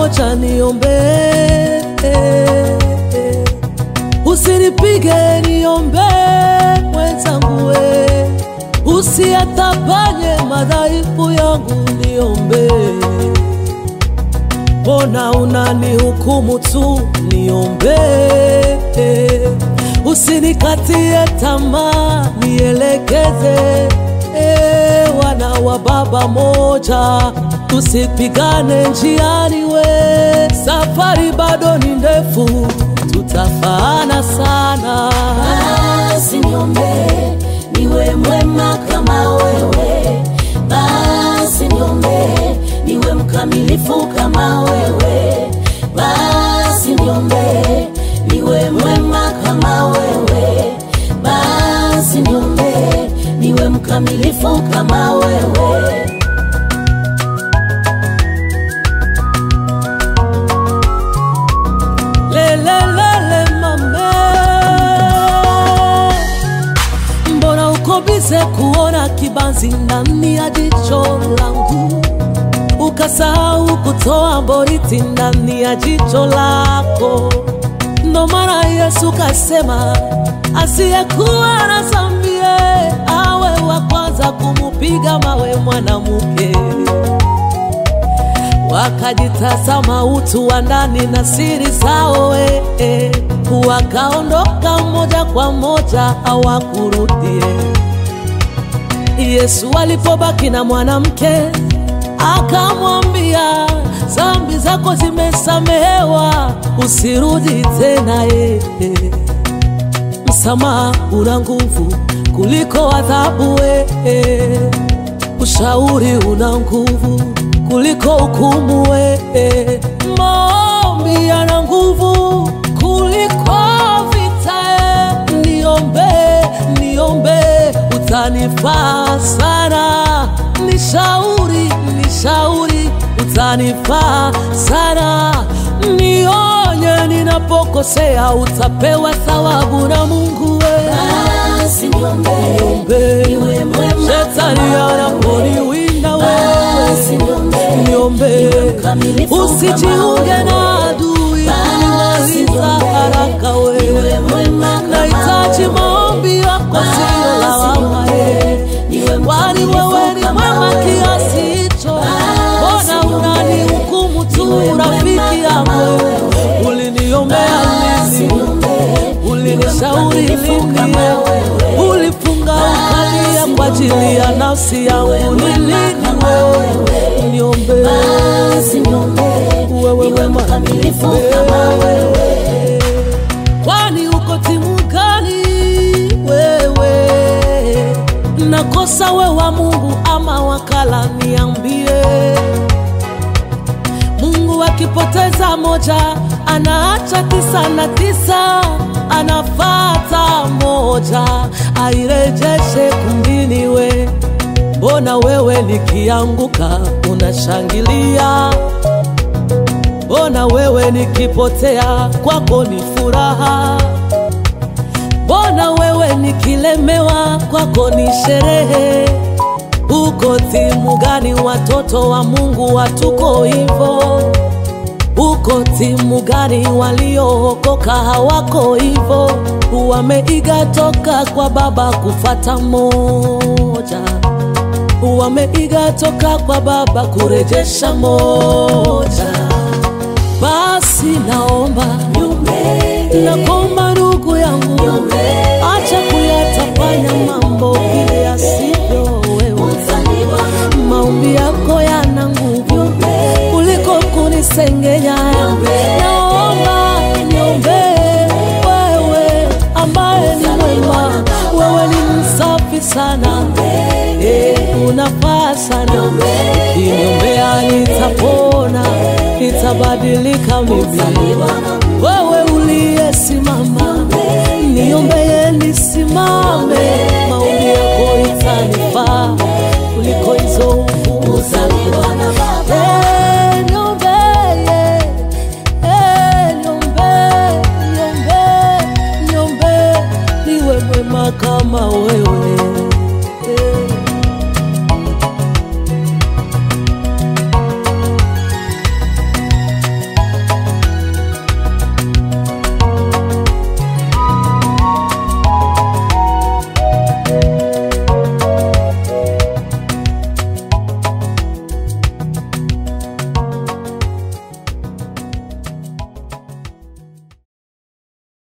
moja niombee, usinipige niombee mwenzangu, we usiyatapanye madhaifu yangu niombee. Mbona unanihukumu tu? Niombee, usinikatie tamaa, nielekeze. E, wana wa baba moja, tusipigane njiani, we safari bado ni ndefu, tutafaana sana. Basi niombee niwe mwema kama wewe, basi niombee niwe mkamilifu kama wewe, basi niombee niwe mwema kama wewe, basi niombee niwe mkamilifu kama wewe. Lelelele mame, mbona uko bize kuona kibanzi ndani ya jicho langu, ukasahau kutoa boriti ndani ya jicho lako? Ndo maana Yesu kasema asiyekuwa na dhambi awe wa kwanza kumupiga mawe mwanamke wakajitazama utu wa ndani na siri zao, eh, eh, wakaondoka moja kwa moja, hawakurudie. Yesu alipobaki na mwanamke akamwambia, dhambi zako zimesamehewa, usirudi tena. eh, eh. Msamaha una nguvu kuliko adhabu, eh, eh. ushauri una nguvu kuliko hukumu, eh. maombi yana nguvu kuliko vita. eh. Niombe, niombe, utanifaa sana. Nishauri, nishauri, utanifaa sana. Nionye ninapokosea, utapewa thawabu na Mungu we. Basi niombee Niombe, niwe mwema shetani kama anaponiwinda Basi wewe niombee niombe, niwe mkamilifu kama usijiunge wewe. na adui Basi kunimaliza niombee haraka wewe. niwe mwema kama Nahitaji wewe. maombi yako, sio lawama eh. Kwani wewe ni mwema kiasi hicho, mbona unanihukumu tu rafiki yangu? Uliniombea lini? Ulinishauri lini? Ulifunga ukalia kwa ajili ya nafsi yangu ni lini? Wewe niombe wewe wema Kwani uko timu gani wewe? Nakosa we wa Mungu ama wakala? Niambie. Mungu akipoteza moja anaacha tisa na tisa, anafata moja airejeshe kumbini. We mbona wewe nikianguka unashangilia? Mbona wewe nikipotea kwako ni furaha? Mbona wewe nikilemewa kwako ni sherehe? Uko timu gani? Watoto wa Mungu hatuko hivyo. Uko timu gani? Waliookoka hawako hivyo, wameiga toka kwa baba kufata moja, wameiga toka kwa baba kurejesha moja. Basi naomba nakomba, ndugu yangu, acha kuyatafanya mambo vile yasivyo wewe. Maombi yako yana nguvu kuliko kunisengenya. Naomba niombee wewe, ambaye ni mwema, wewe ni msafi sana, eh, unafaa sana. Ukiniombea nitapona, nitabadilika mimi. Wewe uliyesimama, niombee nisimame, maombi yako itanifaa kuliko hizo nguvu zangu. Eh, niombee, eh, niombee, niombee, niombee, niwe mwema kama wewe.